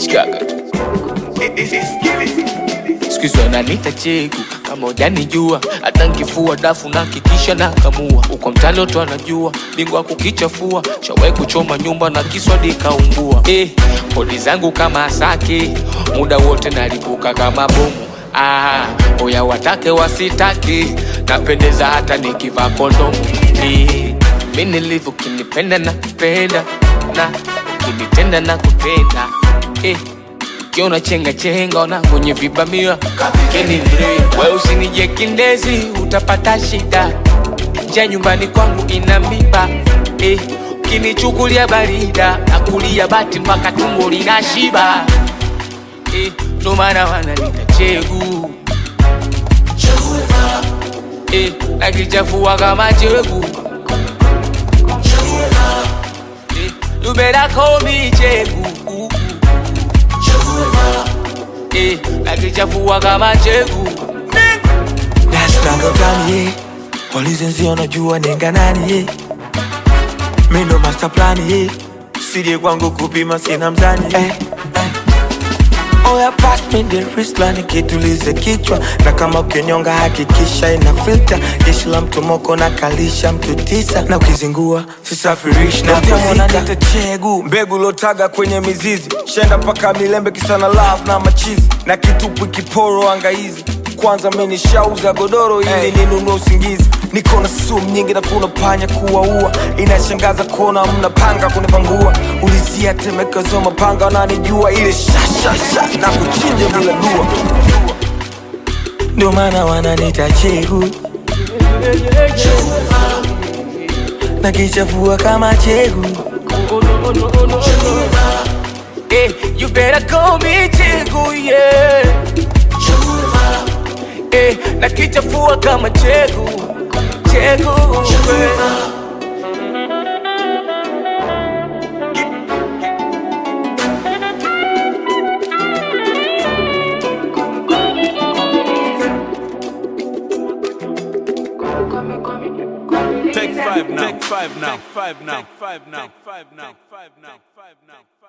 Sikiaga tu. Siku hizi wananiita chegu kama hujanijua, hata nkifua dafu na kikisha na kamua uko mtani watu wanajua, bingwa kukichafua, shawai kuchoma nyumba na kiswadi kaungua. Eh, kodi zangu kama asake, muda wote nalipuka kama bomu. Ah, oya watake wasitake, napendeza hata nikivaa kondomu. Eh, mi nilivyo kinipenda na kupenda na ukinitenda na kupenda eh, ukiona chenga chenga ona kwenye vibamia kapikeni mre we usinije kindezi utapata shida nja nyumbani kwangu ina miba eh, ukinichukulia barida nakulia bati mpaka tumbo lina shiba eh, ndo maana wananita chegu eh, nakichafua kama chegu eh, you better call me chegu eh, nakichafua kama chegu Nashtaka gani ye Polisi nzio najua nenga nani ye Mi ndo master plan ye Sije kwangu kupima sina mzani eh, eh. Oya pass me the wristline kitulize kichwa na kama ukinyonga hakikisha ina filter jeshi la mtu moko na kalisha mtu tisa na ukizingua sisafirishi na kuzika chegu mbegu lotaga kwenye mizizi shenda mpaka milembe kisana love na machizi na kitupu kiporo angaizi kwanza mimi nishauza godoro ili Hey. ninunue usingizi niko na sumu nyingi na kuna panya kuwaua inashangaza kuona mna panga kunipangua ulizia temekezo mapanga wananijua ile shashasha na kuchinja bila dua ndio maana wananita chegu na kichafua kama chegu eh, you better call me chegu yeah. eh, nakichafua kama chegu chegu yeah. Take five now. Take five now. Take five now. Take five now. Take five now. Take five now.